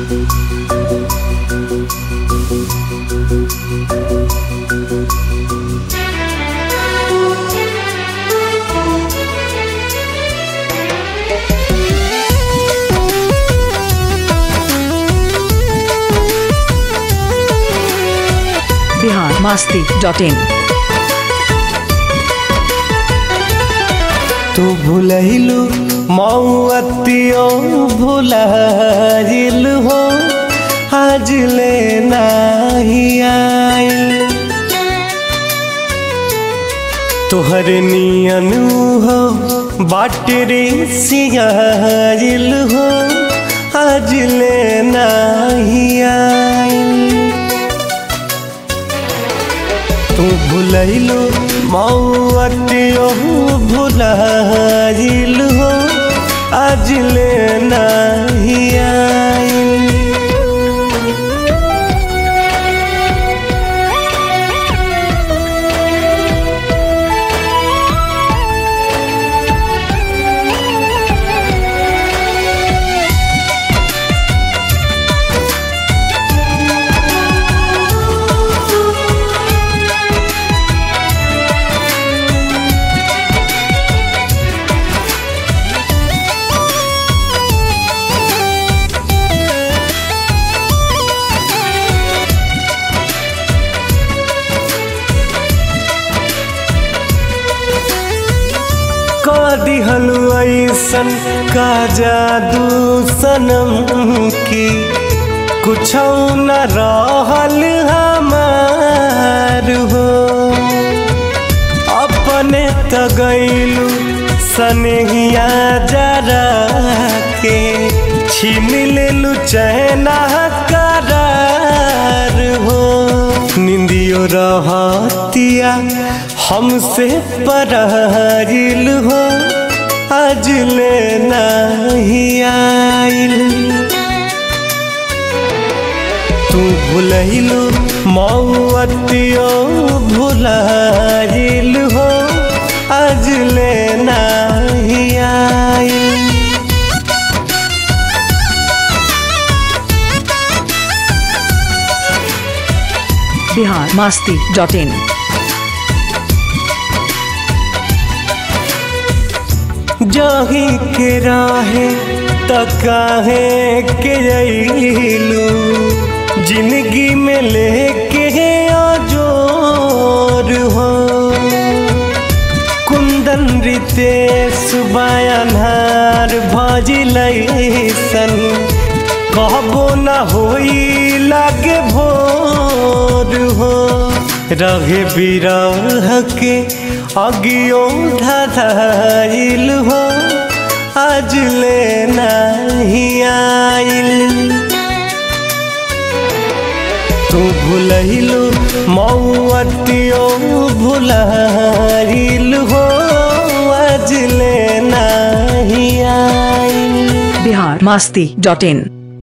Bihar Masti dot in तू भूलहिलु मौअतियो भुलाइल हो आज ले नाही आइल तोहर नियन हो बाटरे सियाइल हो आज ले नाही आइल तू भूलैलो मौअतियो भुलाइल हो आज ले नाही आइल का दिहलु ऐसन का जादू सनम की कुछ न रहल हमार हो अपने त गैलू सनहिया जरा के छीन लेलू चैना करार हो निंदियो रहतिया हमसे परहिल हो आज ले नहीं आइल तू भूलैलू मौअतियो भुलाइल हो आज ले नहीं आइल बिहार मास्ती डॉट इन जाही के राहे त काहे के अइलू जिंदगी में लेके आजोर हो कुंदन रितेश बयानहार भजिलैसन कहबो न होई लागे भोर हो रहे बिरह के अगियो ढाइल हो आज ले नहीं आइल तू भूलहिलु मौअतियो भुलाइल हो आज ले नहीं आइल बिहार मास्ती डॉट इन